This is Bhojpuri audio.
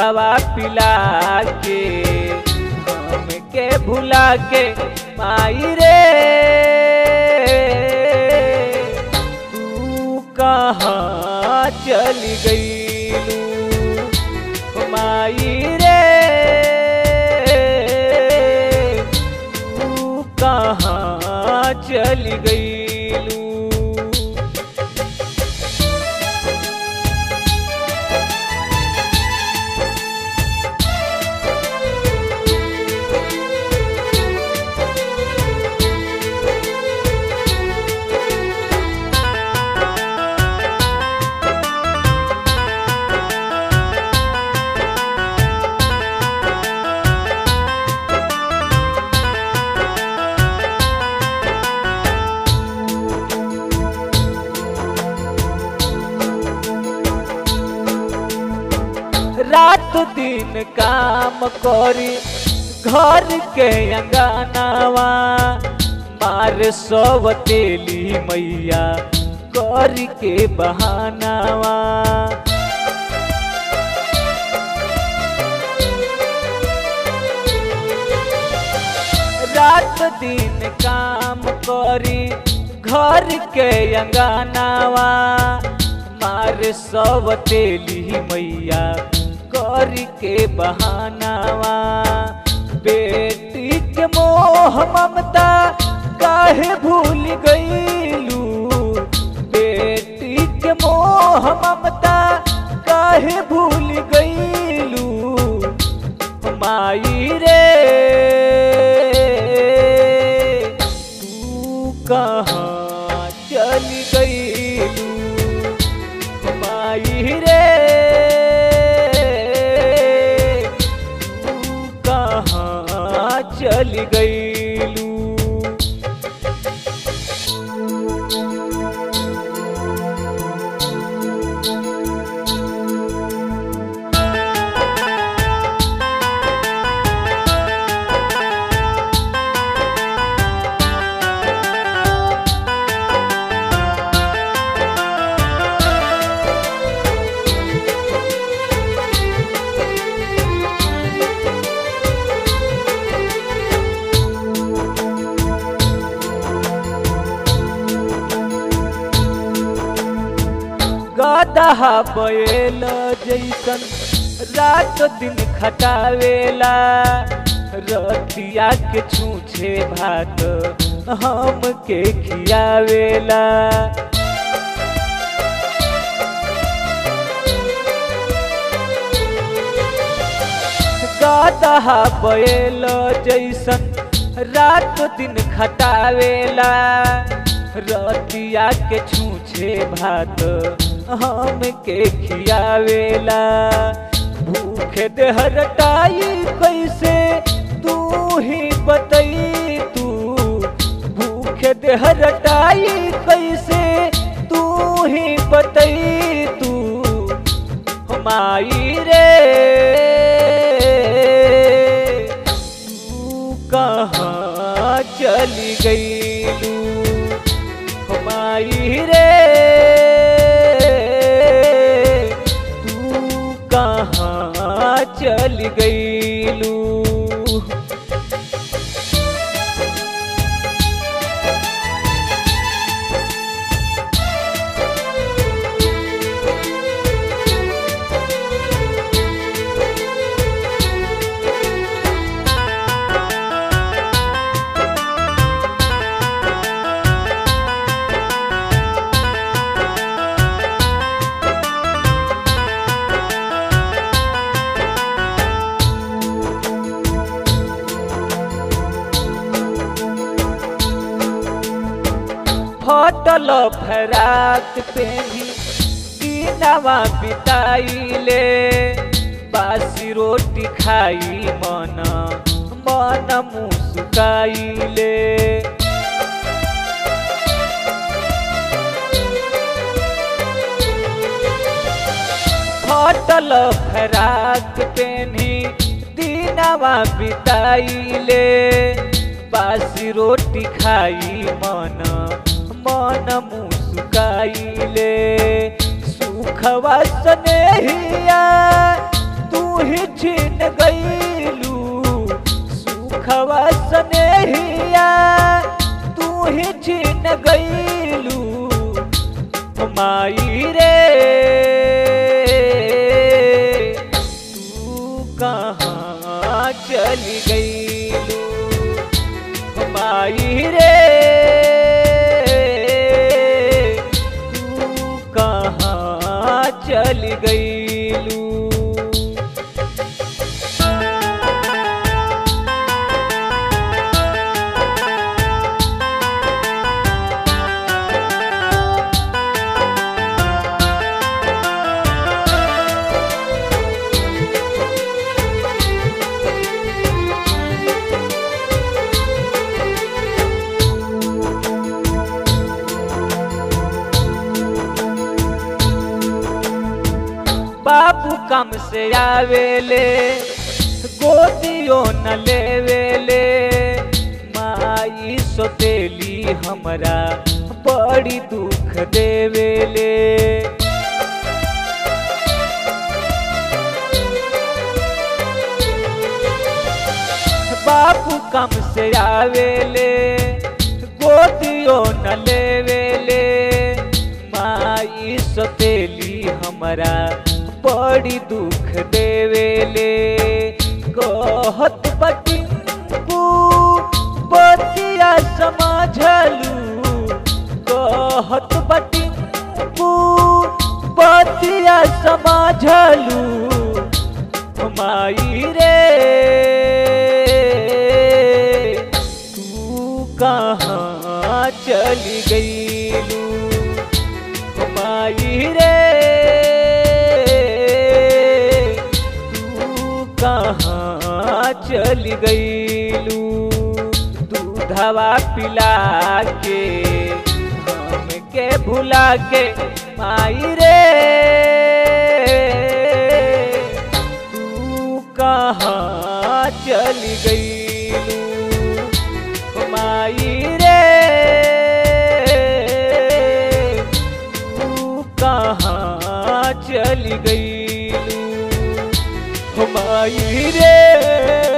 दूधवा पिला के हमके भुला के माई रे तू कहाँ चली गईलू माई रे तू कहाँ चली गईलू रात दिन काम करी घर के अंगनावा मार सब तेली मैया कर के बहानावा रात दिन काम करी घर के अंगनावा मार सब तेली मैया कर के बहानावा बेटी के मोह ममता काहे भूल गईलू बेटी के मोह ममता काहे भूल गईलू माई रे तू कहाँ चली गईलू माई रे तू कहाँ चली गईलू गदहा बैल जैसन रात दिन खटावेला रतिया के छूछे भात हम के खियावेला गदहा बैल जैसन रात दिन खटावेला रतिया के छूछे भात हम के खियावेला भूखे देहरटाई कैसे तू ही बतई तू भूखे देहरटाई कैसे तू ही बतई तू माई रे तू कहाँ चली गईलू माई रे तू कहाँ चली गईलू फटल फराक पेनी दिनवा बिताइले बासी रोटी खाई मन मन मुस्काइले फटल फराक पेनी दिनवा बिताइले बासी रोटी खाई मन मन मुस्काइले सुखवा स्नेहिया तू ही छीन गईलू सुखवा सनेहिया तू ही छीन गईलू माई रे तू कहाँ चली गईलू माई रे तू कहाँ चली गईलू बाबू कम से आवेले गोदियो न लेवेले माई सोतेली हमरा बड़ी दुख देवेले बाबू कम से आवेले गोदियो न लेवेले माई सोतेली हमरा बड़ी दुख देवेले कहत बटिंकू बतिया समझलू कहत बटिंकू बतिया समझलू माई रे तू कहाँ चली गईलू माई रे तू कहाँ चली गईलू दूधवा पिला के हमके भुला के माई रे तू कहाँ चली गईलू माई रे तू कहाँ चली गईलू माई रे